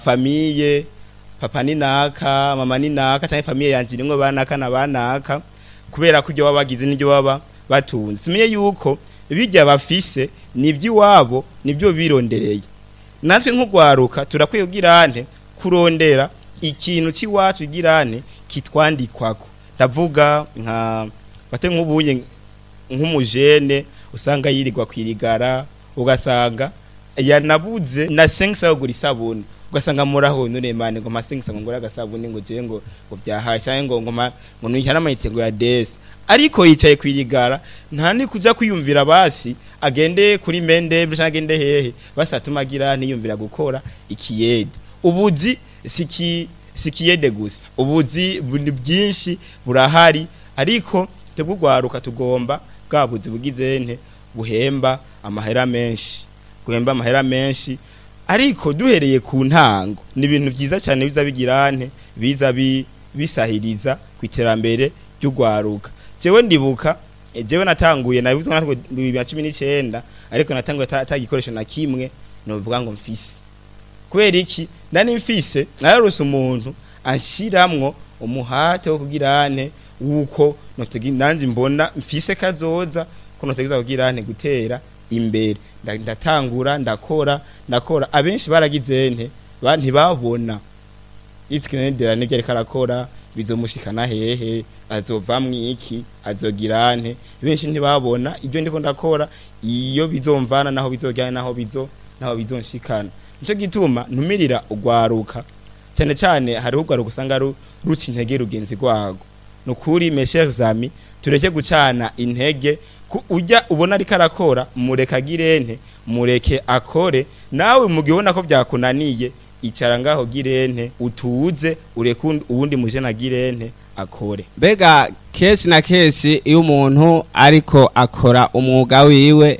famiye papa ni naka mama ni naka canke famiye yanje nimwe banaka na banaka kubera ko ibyo baba bagize n'ibyo baba batunze simenye yuko bijya bafise n'ivy'iwabo nibyo birondereye natwe nk'ugwaruka turakwiye kugirane kurondera ikintu c'iwacu girane kitwandikwako ndavuga nka bate nk'ubunye nk'umujene usanga yirirwa kwirigara ugasanga yanabuze na sengisa yo gura isabuni ugasanga muraho none mane ngo masengisa ngo ngura agasabuni ngo je ngo ngo byahaye cyangwa ngo ngo ma- ngo nujya n'amayite ngo ya desi ariko yicaye kwirigara nta ni kuja kwiyumvira basi agende kuri mende cyangwa agende hehe basi atuma agira ntiyumvira gukora ikiyede ubuzi siki sikiyede gusa ubuzi buri bwinshi burahari ariko twebwe ugwaruka tugomba bwa buzi bugize nte buhemba amahera menshi guhemba amahera menshi ariko duhereye ku ntango ni ibintu byiza cyane biza bigira nte biza bi- bisahiriza ku iterambere ry'ugwaruka jewe ndibuka eh, jewe natanguye nabivuze natwe bibiri na cumi n'icyenda ariko natanguye ata ata gikoresho na kimwe novuga ngo mfise kubera iki ndani mfise nararose umuntu anshiramwo umuhate wo kugira ane wuko notegi nanje mbona mfise kazoza ko notegeza kugira ane gutera imbere Nda- ndatangura ndakora ndakora abenshi baragize nte ba- ntibabona itsikenedera nibyo ariko arakora bizomushikana hehe azovamwo iki azogira nte benshi ntibabona ibyo ndiko ndakora iyo bizomvana naho bizojyana naho bizo naho bizonshikana nico gituma ntumirira ugwaruka cyane cyane hariho ugwaruka usanga ru- ruca intege rugenzi rwago nukuri mes chers amis tureke gucana intege ku- ujya ubona ariko arakora mureke agirente mureke akore nawe mugihe ubona ko byakunaniye icara ngaho girente utuze ureke uwundi- uwundi mujene agirente akore mbega kenshi na kenshi iyo umuntu ariko akora umwuga wiwe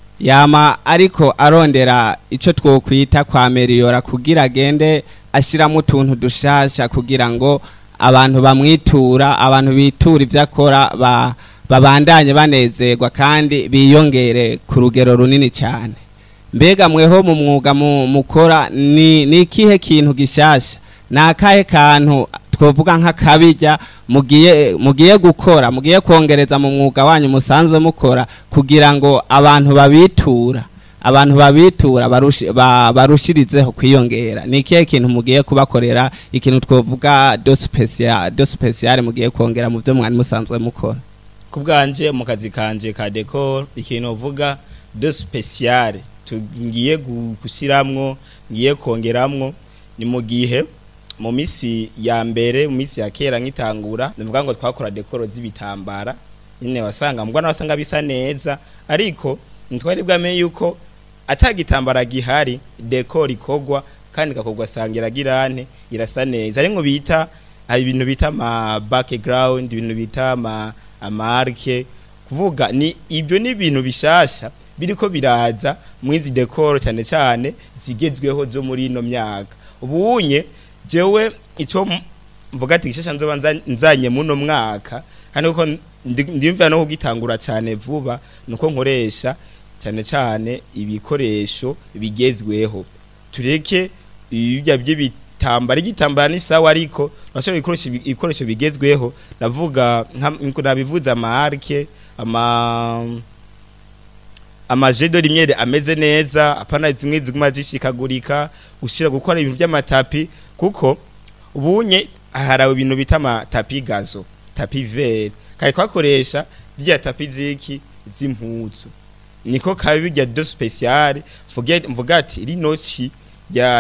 yama ariko arondera icyo twokwita kwa meriyora kugira agende ashyiramo utuntu dushasha kugira ngo abantu bamwitura abantu bitura ibyo akora ba- babandanye banezerwa kandi biyongere ku rugero runini cyane mbega mweho mu mwuga mu- mukora ni ni ikihe kintu gishasha ni akahe kantu twovuga nk'akabijya mugiye mugiye gukora mugiye kongereza mu mwuga wanyu musanzwe mukora kugira ngo abantu babitura abantu babitura barushi- ba- barushirizeho kwiyongera ni ikihe kintu mugiye kubakorera ikintu twovuga do special do special mugiye kongera mu byo mwari musanzwe mukora ku bwanje mu kazi kanje ka decor ikintu uvuga de special tugiye gu- gushyiramwo ngiye kongeramwo ni mu gihe mu misi ya mbere mu misi ya kera nk'itangura nivuga ngo twakora decor z'ibitambara nyine wasanga mbwa wasanga bisa neza ariko ntitwari bwamenye yuko atagitambara gihari decor ikogwa kandi ikakogwa sanga iragirane irasa neza ari nko bita hari ibintu bita ama background ibintu bita ama amarke kuvuga ni ibyo ni ibintu bishasha biriko biraza mwizi decor cyane cyane zigezweho zo muri ino myaka ubunye jewe ico m- mvuga ati gishasha nzoba nza- nzanye muno mwaka kandi uko ndimvira no kugitangura cyane vuba nuko nkoresha cyane cyane ibikoresho bigezweho tureke ibya by'ibitambara igitambara ni sawa ariko urashobora gukoresha ibi- ibikoresho bigezweho ndavuga nka nabivuze amarke ama amajedo rimwe ameze neza apana zimwe ziguma zishikagurika ushira gukora ibintu by'amatapi kuko ubunye harawe ibintu bita amatapi gazo tapi vere kari kwakoresha rya tapi ziki z'impuzu niko kabi rya do special mvuge- mvuga ati rino ci ya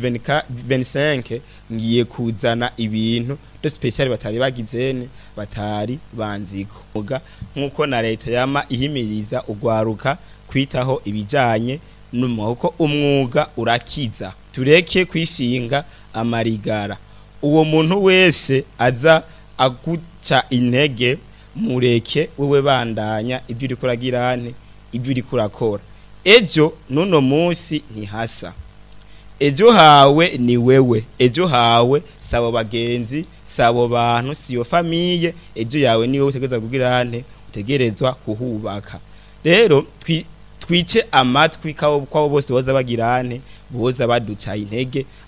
2025 ngiye kuzana ibintu do special batari bagizene batari banziko muga nkuko na leta yama ihimiriza ugwaruka kwitaho ibijanye n'umwuga umwuga urakiza tureke kwishinga amarigara uwo muntu wese aza aguca intege mureke wewe bandanya ibyo uri kuragirane ibyo uri kurakora ejo nuno munsi ntihasa ejo hawe ni wewe ejo hawe sabo bagenzi sabo bantu siyo famiye ejo yawe niwe utegerezwa kugirane utegerezwa kuhubaka rero twi- twice amatwi kabo kwabo bose boza bagirane boza baduca intege